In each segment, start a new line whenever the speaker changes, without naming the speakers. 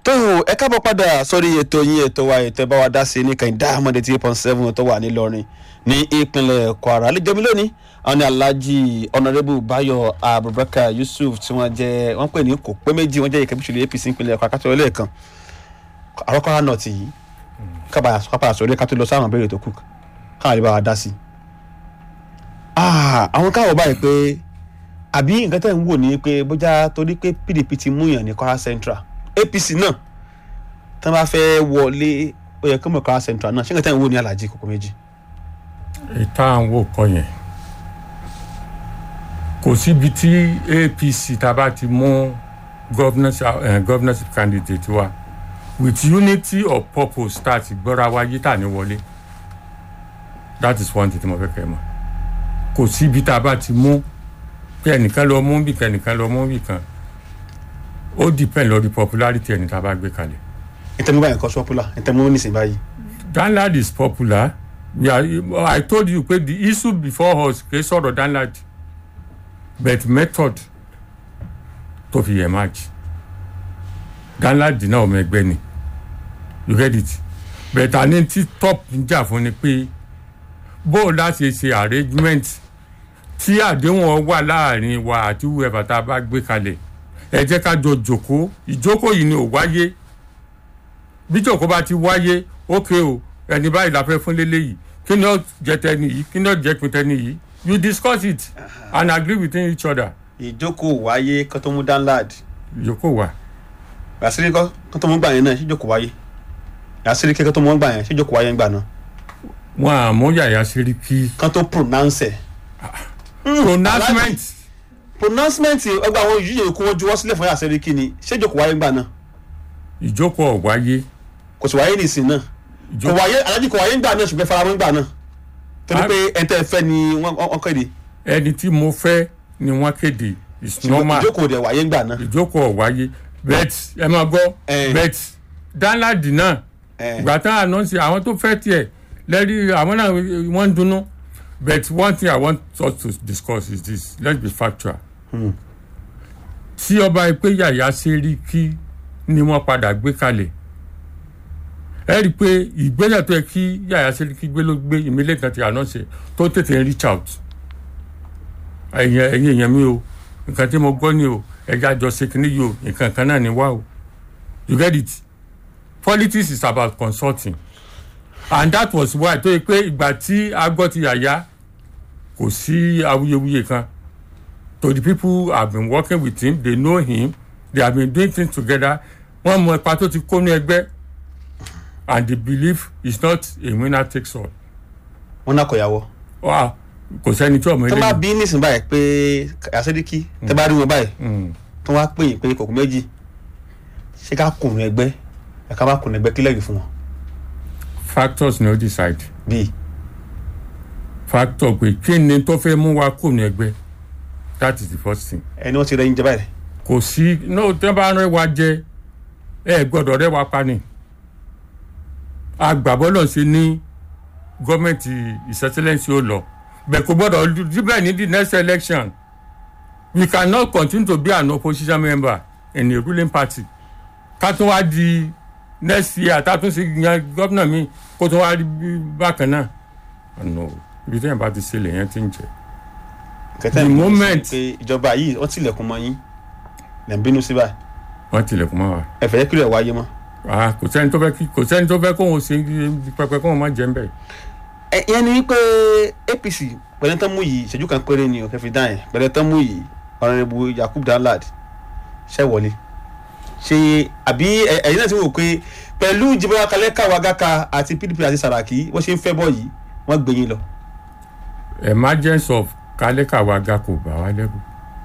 tó ẹ káàbọ̀ padà sórí ètò yín ètò wa ètò ìbáwá dá sí ní kẹ́hìndé ahmed eight point seven tó wà nílọrin ní ìpínlẹ̀ kwara àlejò mi lónìí àwọn ní alhaji honourable bayo abubakar yusuf tí wọ́n jẹ́ wọ́n pè ní kò pé méjì wọ́n jẹ́ ìkẹ́bíṣẹ́lẹ̀ apc ìpínlẹ̀ kwara kátó lẹ́ẹ̀kan àrọ́kọ́rá náà ti yìí kábàá sọ̀rọ̀ ká tó lọ sáwọn abẹ́rẹ́ tó kù káwọn lè bá wa dá sí. àwọn káwọ̀ báyìí pé àbí nǹkan tẹ̀ ń wò ní pé bójá torí pé pdp ti mú yàn ní kwara central apc náà tí wọ́n bá fẹ́ wọlé ó yẹ kí wọ́n kwara central náà ṣé nǹkan tẹ̀ ń wò ní alhaji kòkó méjì.
ìta àwọn wò kọ yẹn kò síbi tí apc tá a bá ti mú governorship uh, governorship candidate wa with unity of purpose start gbọ́ra wa yí tà ní wọlé that is one thing tí mo fẹ́ kẹ́ ẹ mọ̀ kò síbi tá a bá ti mú kí ẹnìkan lọ mú bì kan ẹnìkan lọ mú bì kan ó depend lórí popularity ẹni tá a bá gbé kalẹ̀.
ìtẹ̀mú báyìí kọ́ sọ́pùlà ìtẹ̀mú nísìnyí báyìí.
danlad is popular we are i told you pé the issue before us kì í sọ̀rọ̀ danlad but method tó fi emerge danlad náà ọmọ ẹgbẹ́ ni you get it but àní tí top ń jà fún ni pé bó o láti ṣe arrangement tí àdéhùn wà láàrin wa àti whoever tá a bá gbé kalẹ̀ ẹ jẹ́ ká jọ jòkó ìjókòó yìí ni ò wáyé bí jòkó bá ti wáyé ókè o ẹni báyìí la fẹ́ fún lélẹ́yìí kí ni ó jẹ tẹni yìí kí ni ó jẹ pin tẹni yìí you discuss it and agree within each other.
ìjókòó wáyé kó tó mú danlad
ìjókòó wà.
yàsírí kó tó mú gbà yẹn náà ṣé ìjókòó wáyé yàsírí kó tó mú gbà yẹn ṣé ìjókòó wáyé ń gbà náà.
wọn àmú yàyà síríkì.
kán tó pronounce ẹ̀.
pronouncement.
pronouncement ọgbà àwọn yìí kó wọn juwọ́ sílẹ̀ fún yàsírí kí ni ṣé ìjókòó wáyé ń gbà náà.
ìjókòó wáyé.
kò sì wáyé nìsín náà kò wáyé alájí kò wáyé ń gbà náà ṣùgbọ́n faramọ́ ń gbà náà torí pé ẹni tẹ́ ẹ fẹ́ ni wọ́n kéde.
ẹni tí mo fẹ́ ni wọ́n kéde is normal
ìjókòó dẹ̀ wáyé ń gbà náà.
ìjókòó wáyé bet ẹ máa gbọ́ bet danladi náà ìgbà tán ànánsì àwọn tó fẹ́ tiẹ̀ lẹ́rí àwọn náà wọ́n ń dunnú but one thing i want us to discuss is this let's be factual. tí ọba ìpè yàyà ṣe rí kí ni wọ́n padà gbé kalẹ̀ ẹ rí i pé ìgbésẹ̀ tó yẹ kí yàyà sẹ́ríkì gbé ló gbé ìmílẹ̀ kan ti àná ṣe tó tètè ń reach out ẹ̀yìn ẹ̀yìn èèyàn mi o nǹkan tí mo gbọ́ ni o ẹ̀já jọ ṣe kínní yìí o nǹkan kan náà ni wá o you get it politics is about consulting and that was why tó yẹ pé ìgbà tí a gbọ́ ti yàyà kò sí awuyewuye kan to the people have been working with him they know him they have been doing things together wọ́n mọ ipa tó ti kó ní ẹgbẹ́ and the belief is not a winner takes all.
wọn náà kò yàwọ.
wa kò sẹ́ni tí ọmọ
tó
eléyìí.
bá bí nísìnyí báyìí pé àṣẹdíkì tẹ bá rí wọn báyìí tó wá pè é pé kòkó méjì ṣé ká kùnú ẹgbẹ́ ẹ ká bá kùnú ẹgbẹ́ kílẹ̀ rí fún wọn.
factors ni ó decide.
bíi
factor pé kí ni tó fẹ́ mú wa kùnú ẹgbẹ́ that is the first thing.
ẹni wọn ti rẹ yín jẹ báyìí.
kò sí no tẹ́ bá rẹ wa jẹ ẹ gbọ́dọ̀ rẹ wa pa ni agbàbọ́lọ̀ ṣe ní gọ́ọ̀mẹ̀ntì ìṣẹ́sẹ́lẹ̀nsì ó lọ bẹ́ẹ̀ kò gbọ́dọ̀ díbẹ̀ ní the next election we cannot continue to be an opposition member in a ruling party ká tún wá di next year tá tún ṣe yan gómìnà mi kó tún wá rí bákan náà no ibi tí yẹn bá ti ṣe lèyẹn ti ń jẹ.
kẹtẹ
The
ní
moment-
pé ìjọba yìí wọn tilẹ̀kùn mọ́ yín lẹ́ ń bínú sí báyìí
wọ́n tilẹ̀kùn mọ́ wa
ẹ fẹ́ kílẹ̀ wáyé mọ́.
Ah, kò sẹ́ni tó fẹ́ kí kò sẹ́ni tó fẹ́ kóhun ṣe pẹpẹ kóhun má jẹ́ ń bẹ̀.
ẹ ìyẹn ni wípé apc pẹ̀lẹ́ tán mú yìí ìṣẹ́jú kan péré ni òkè fi dá yẹn pẹ̀lẹ́ tán mú yìí ọ̀rẹ́rẹ́bù yakub danlad ṣẹ́ wọlé ṣe àbí ẹ- ẹ̀yin náà ti wò pé pẹ̀lú jìbọn akalẹ̀ káwa gàkà àti pdp àti saraki wọ́n ṣe ń fẹ́ bọ́ yìí wọ́n gbé yín lọ.
emergence of kálẹ́kàwága kò bá wa lẹ́rù.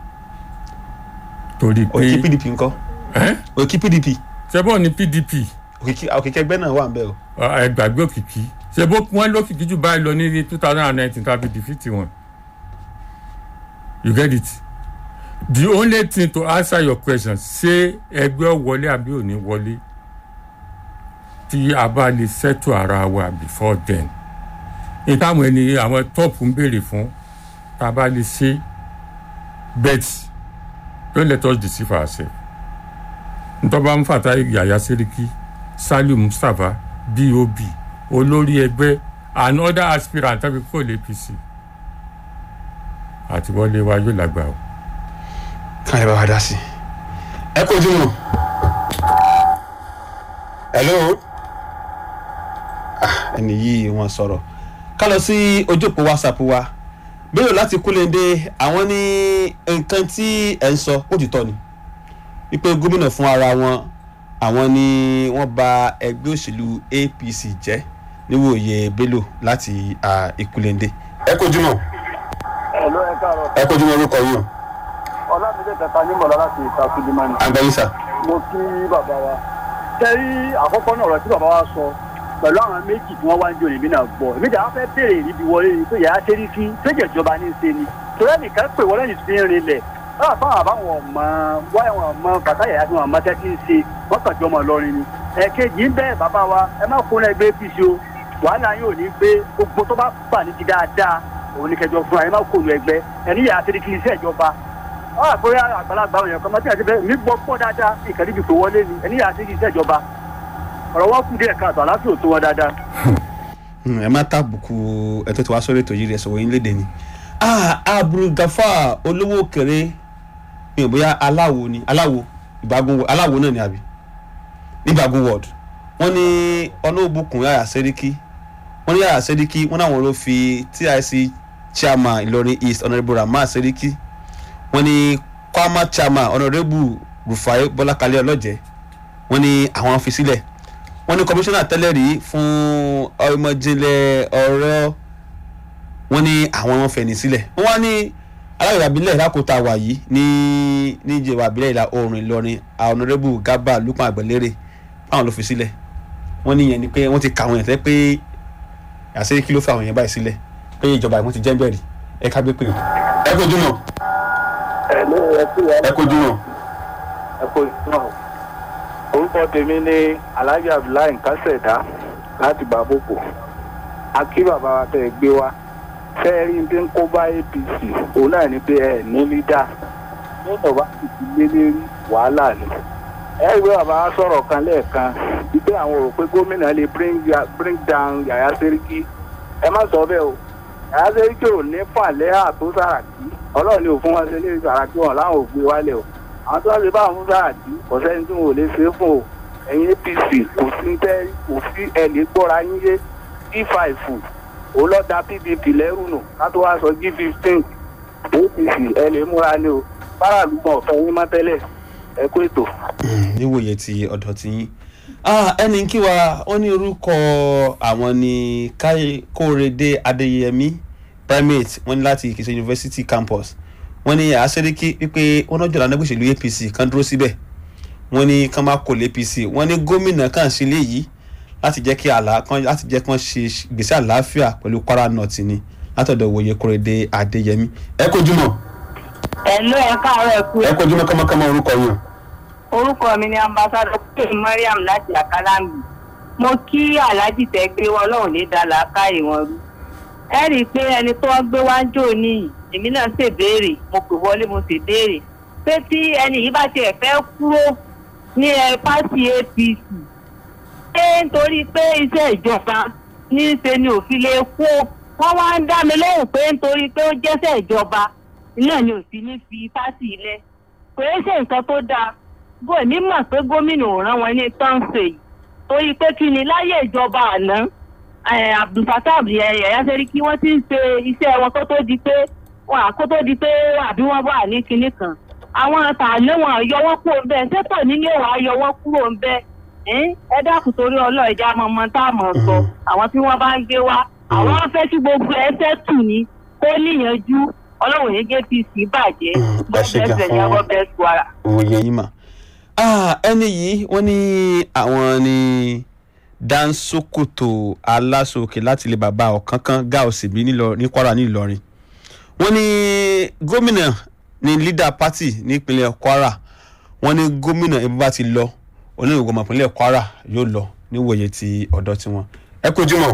torí
òkè
pé
pdp ńkọ́
ẹ́
òkè pdp
ṣebó ni pdp
òkè ẹgbẹ́ náà wà ń bẹ̀ o.
ẹ gbàgbé òkìkí ṣebó wọn lókìkí jù báyìí lọ ní two thousand and nineteen tàbí defeat wọn. you get it the only thing to answer your question ṣé ẹgbẹ́ wọlé àbí ò ní wọlé tí a bá lè settle ara wa before then ìtàwọn ẹni àwọn top ń béèrè fún tá a bá lè ṣe bet don't let us deceive ourselves ntọ́ba mufata yaya seriki saliu mustapha dob olórí ẹgbẹ́ and other aspirant tàbí kò lè apc àti wọlé wa yóò lágbà o.
káyọ̀ bá wa dá sí i. ẹ kojú mọ́ hello Ah, ẹni yìí wọ́n sọ̀rọ̀ ká lọ sí ojú òpó whatsapp wa bẹ́ẹ̀ láti kúlẹ̀ndé àwọn ní nǹkan tí ẹ̀ ń sọ ó ti tọ́ ni wípé gómìnà fún ara wọn àwọn ni wọ́n bà ẹgbẹ́ òṣèlú apc jẹ́ níwòye bello láti ah, ìkúlẹ̀ndé. ẹ kojú mọ́
ẹ ló ẹ káàárọ̀
ẹ kojú mọ́ orúkọ yìí o
ọlámídé tẹta ní mọ̀lá láti ìta sulemani
àgbẹ̀yìn sà.
mo kí bàbá wa tẹ́rí àkọ́kọ́ náà ọ̀rọ̀ tí bàbá wa sọ pẹ̀lú àwọn méjì tí wọ́n wá ń jò níbí náà gbọ́ èmi jà wọ́n fẹ́ béèrè níbi wọlé ni pé yàrá ṣe rí sí séjì ìjọba ní í ṣe ni torí ẹnìkan pè wọlé ní ti ń rinlẹ̀ báwa fáwọn àbáwọn ọmọ wáyà wọn ọmọ bàtà yàrá tí wọn ọmọ tẹ́ ti ń ṣe wọ́n kàn jọ ọmọ lọrin ni ẹ̀kejì ń bẹ́ẹ̀ bàbá wa ẹ má kó ẹgbẹ́ apc o wàhálà yóò ní gbé gbogbo tó bá bà ní ti dáadáa òun ní kẹjọ fún ẹ má kó nu ẹgbẹ́ ẹni yàrá ṣe rí kí iṣẹ́ ìjọba ọ àgbóyá àgbàlagbà àwọn èèyàn kan máa tí a ti bẹ mí gbọ́ pọ̀ dáadáa ìkànnì ibi tó wọlé ni ẹni yàrá sí iṣẹ́ ìjọba ọ̀rọ̀ wọn kù díẹ̀ káàtó àlàáfíà ò tó wọn dáadáa.
Hmm, ẹ má tàbùkù ẹ̀tọ́ tí wàá sọ̀rọ̀ ètò yìí rẹ̀ sọ̀rọ̀ yín léde ni. Ah, abdulgafar olówó òkèrè mi ò bóyá aláwo ni aláwo ìbágun aláwo náà ni àbí nígbàgún ward wọ́n ní ọlọ́ọ̀bùkún yàrá sẹ́ríkì wọ́n ní yàrá sẹ́ríkì wọ́n náà wọ́n ló fi tic chairman ìlọrin east honourable rahman sẹ́ríkì wọ́n ní kwama chairman honourable rufai bọ́lákalẹ́ ọlọ́jẹ́ wọ́n ní àwọn fi sílẹ̀ wọ́n ní kọmíṣánná tẹ́lẹ̀ rí fún ọmọjìnlẹ̀ ọ̀rọ̀ wọ́n ní àwọn wọn fẹ̀yìn sílẹ̀ wọ́n wá ní aláwọ̀ abilẹ̀ lákòótá wà yìí ní níjẹ̀wà abilẹ̀ ìlà oòrùn ìlọrin honourable garba lukman àgbẹ̀lérè fáwọn ló fi sílẹ̀ wọ́n ní ìyẹn ni pé wọ́n ti kà àwọn yẹn tẹ́ pé àṣírí kí ló fi àwọn yẹn báyìí sílẹ̀ pé ìjọba ìwọ́n ti jẹ́ bẹ́ẹ̀ rí ẹ ká gbé pé ẹ kojú mọ́
ẹ ló ẹ kú
ẹ kojú mọ́
ẹ kú náà orúkọ tèmi ní alhaji abdullahi nkásẹ̀dá láti bàbòkò akí bàbá wa tẹ̀ gbé wa fẹ́ẹ́rí tí ń kó bá apc òun náà ní pé ẹ ní lídà nínú bá sì ti lé lérí wàhálà ni ẹ rí pé bàbá wa sọ̀rọ̀ kan lẹ́ẹ̀kan wípé àwọn rò pé gómìnà lè bring ya- bring down yàyà sẹ́ríkì ẹ má sọ bẹ́ẹ̀ o yàyà sẹ́ríkì ò ní fàlẹ́ àtó sàràkí ọlọ́run ni ò fún wọn ṣe lé sàràkí wọn láwọn ò gbé wálẹ̀ o àwọn tó wá ṣe bá àwọn sàràkí kò sẹ́ni tí wọn ò lè ṣe é fún o ẹ̀yin apc kò sí ń tẹ́ kò sí ẹ̀ lè gbọ́ra yín yé d5 òun lọ da pdp lẹ́rù nù ká tó wá sọ g fifteen apc ẹ lè múra ní o faraàlú kan ọ̀fẹ́ yín má tẹ́lẹ̀ ẹ kó ètò.
níwòye ti ọ̀dọ̀ tí yín Ah, ẹni kí wa ó ní orúkọ àwọn ní Káyé- kórèdé adéyẹmí primate wọn ní láti ìkìsẹ university campus wọn ní àṣẹríkí wípé wọn náà jọlá nígbà òṣèlú apc kan dúró síbẹ̀ wọn ní kán má kò lé apc wọn ní gómìnà kan ṣe léyìí láti jẹ́ kí àlá kan láti jẹ́ kán ṣe gbèsè àlàáfíà pẹ̀lú kwara north ni látọ̀dọ̀ òwòye kórèdé adéyẹmí. ẹ kojú mọ́
Ẹ̀lú ẹ káàárọ̀ ẹ kú.
ẹ kojú mọ́ kọ́mọkọ́mọ orúkọ yìí.
Orúkọ mi ni ambassadọ pé Mariam láti Àkàlámì. Mo kí Alhaji tẹ gbé wọn lọ́hùn ní dàlá káyè wọn rú. Ẹ rí i pé ẹni tó gbé wá ń jò níyì, èmi náà ṣèbéèrè, mo pè wọlé mo ṣèbéèrè. Pé tí ẹni yìí bá tiẹ̀ fẹ́ kúrò ní ẹ pátì APC. Ṣé nítorí pé iṣẹ́ ìjọba ní í ṣe ni òfin lè kó? Wọ́n wá ń dá mi lóhùn pé nítorí pé ó jẹ́sẹ̀ ìjọba náà ni òfin ní fi pátì ilẹ̀ kò yẹ ṣe nǹkan tó dáa bó èmi mọ̀ pé gómìnà ò rán wọn ní tọ́ǹsì yìí torí pé kí ni láyé ìjọba àná eh, abdulfatah yẹ̀yà sẹ́ríkì wọ́n ti ń ṣe iṣẹ́ wọn kó tó di pé wọn àkó tó di pé àbí wọ́n wà ní kinní kan àwọn àtàlẹ́ wọn yọ wọ́n kúrò ń bẹ́ẹ̀ sẹ́tọ̀ nílé wa yọ wọ́n kúrò ń bẹ́ẹ̀ ẹ́n, ẹ dákun torí ọlọ́ọ̀jà mọ̀mọ́ tá a mọ̀ sọ àwọn tí wọ́n bá ń gbé wá àwọn fẹ́ kí gbogbo ẹsẹ̀ tù ní kó níyànjú ọlọ́run yẹn gé pc bàjẹ́
Mm, ẹ ṣe gan
bẹ́ẹ̀
fún-
yàgò bẹ́ẹ̀ sọ ara.
òye yín mà. Ah, ẹni yìí wọ́n ní àwọn ní dansokoto aláṣọkè láti ilé bàbá ọ̀kánkán gáòsì bí nílọ- ní kwara ní ìlọrin wọ́n ní gómìnà ní leader party nípínlẹ̀ kwara wọ́n ní gómìnà ibi bá ti lọ onígbògbò ìpínlẹ̀ kwara yóò lọ níwòye ti ọ̀dọ́ tiwọn. ẹ kojú mọ́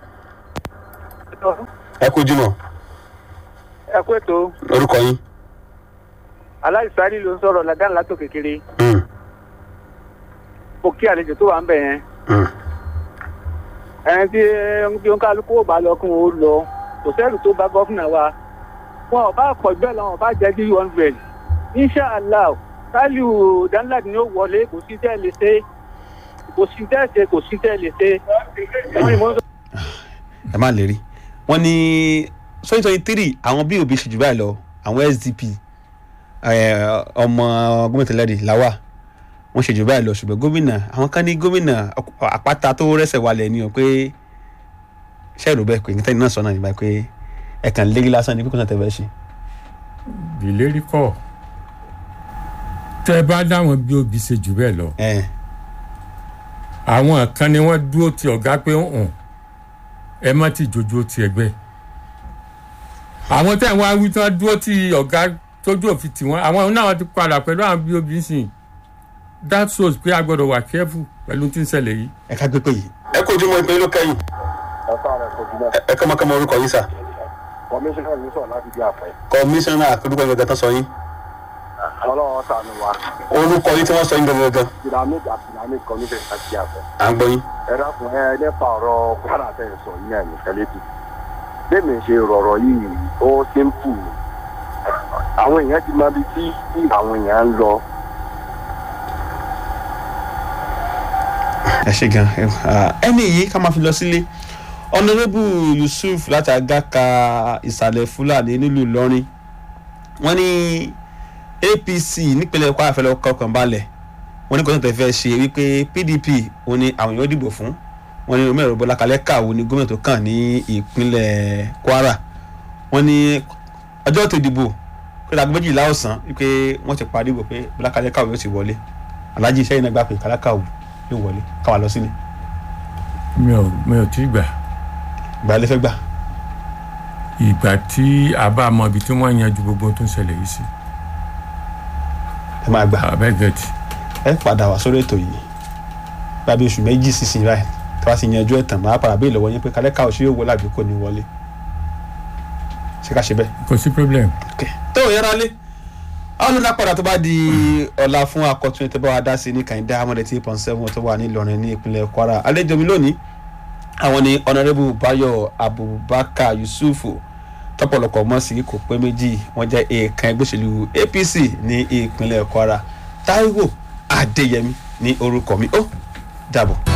ẹ kojú mọ́
ẹ kó ètò
orúkọ yín.
aláìsáré ló ń sọ̀rọ̀ ládàá látò kékeré
Mm.
mo kí àlejò tó wà ń bẹ̀ yẹn ẹni tí bí wọn kálukú ò bá lọ kún ó lọ kò sẹ́rù tó bá gọ́fìnà wa wọn ò bá pọ̀ bẹ́ẹ̀ lọ wọn ò bá jẹ́ bí one hundred inshallah saliu danlad ni ó wọlé kò sí tẹ́ lè ṣe kò sí tẹ́ ṣe kò sí tẹ́ lè ṣe.
ẹ má lè rí wọn ní twenty twenty three àwọn bí òbí ṣe jù báyìí lọ àwọn sdp ọmọ gómìnà tẹlẹrì làwà wọn ṣe jù báyìí lọ ṣùgbọ́n gómìnà àwọn kan ní gómìnà àpáta tó rẹ́sẹ̀ wálẹ̀ ni o pé ṣẹ́ẹ̀rù bẹ́ẹ̀ pé nítorí náà sọ náà nígbà pé ẹ̀kan lérí lásán ni pípọ́n náà tẹ̀ fẹ́ ṣe.
ìlérí kọ tẹ bá dáwọn bí òbí ṣe jù bẹ́ẹ̀ lọ àwọn kan ni wọ́n dúró ti ọ̀gá pé hàn ẹ má ti jojú ti ẹgbẹ́ àwọn tẹ̀ wọ́n wí tí wọ́n dúró ti ọ̀gá tójú òfin tì wọ́n àwọn náà ti padà pẹ̀lú àwọn bí òbí sìn that shows pé a gbọ́dọ̀ wà careful pẹ̀lú tí ń ṣẹlẹ̀ yìí.
ẹ ká gbé pé yìí. ẹ kó ojúmọ́ ìpín ló kẹ́yìn. ẹ kọ́ mọ́kànmọ́ orúkọ yín sà.
kọmíṣánná yìí sọ̀rọ̀ láti bí àpẹ.
kọmíṣánná àkọ́dúkọ yín gẹ́gẹ́ tán sọ yín.
ọlọ́run sànù wa.
orúkọ yín tí wọ́n sọ yín gẹ́gẹ́.
pyramid pyramid kọmíṣánná láti bí àpẹ.
à ń gbọ́ yín.
ẹ dákun ẹ nípa ọ̀rọ̀ kwara tẹ̀ sọ yín ẹ̀ nìkan létí. bẹ́ẹ̀ni ṣe rọ̀rọ̀ yìí ó simple. àwọn èèyàn ti máa bi tí àwọn èèyàn ń lọ.
ẹ ṣe gan ẹni yìí ká máa fi lọ sílé ọ̀nàrẹ́bù yusuf láti agaka ìsàlẹ̀ fúlàní nílùú ìlọrin wọ́n ní apc nípínlẹ̀ kwara fẹ́ lọ́ọ́ kọkàn balẹ̀ wọ́n ní kò tẹ̀ fẹ́ ṣe wípé pdp òun ni àwọn èèyàn dìbò fún wọ́n ní omi ẹ̀rọ bọ́lá kalẹ́ kàwé ní gómìnà tó kàn ní ìpínlẹ̀ kwara wọ́n ní ọjọ́ tó dìbò kódà aago méjìlá ọ̀sán wípé wọ́n ti parí ìbò pé bọ́lá kalẹ́ kàwé yóò ti wọlé alájí iṣẹ́ yìí náà gbà pé kalẹ́ kàwé yóò wọlé káwa lọ sílé.
mi ò mi ò tí ì gbà.
ìgbà lè fẹ́ gbà.
ìgbà tí a bá mọ ibi tí wọ́n yanjú gbogbo tó ń ṣẹlẹ̀ yìí sí.
ẹ máa gbà.
abẹ́ gẹ̀ẹ́tì.
ẹ padà wá sórí ètò yìí gbàbí oṣù méjì sísìn báyìí tí wàá sì yanjú ẹ̀ tàn máa padà bí ìlọ́wọ́ yín pé kálẹ́ káwọ́ sí yóò wọlé àbí kò ní wọlé. ṣé ká ṣe bẹ́ẹ̀.
kò sí problem.
tó o yẹra lé àwọn olùdá padà tó bá di ọ̀la fún akọ̀tún ètò bá wa dá sí ní kàìndá amọ̀dé tí pọ̀n sẹ́wọ̀n tó wà ní ìlọrin ní ìpínlẹ̀ kwara àlejò mi lónìí àwọn ni ọ̀nàrẹ́bù bayo abubakar yusufu tọ́pọ̀lọpọ̀ mọ́ sí kò pé méjì wọ́n jẹ́ èèkàn ẹgbẹ́ òṣèlú apc ní ìpínlẹ̀ kwara taiwo adéyẹmí ní orúkọ mi ó dàbọ̀.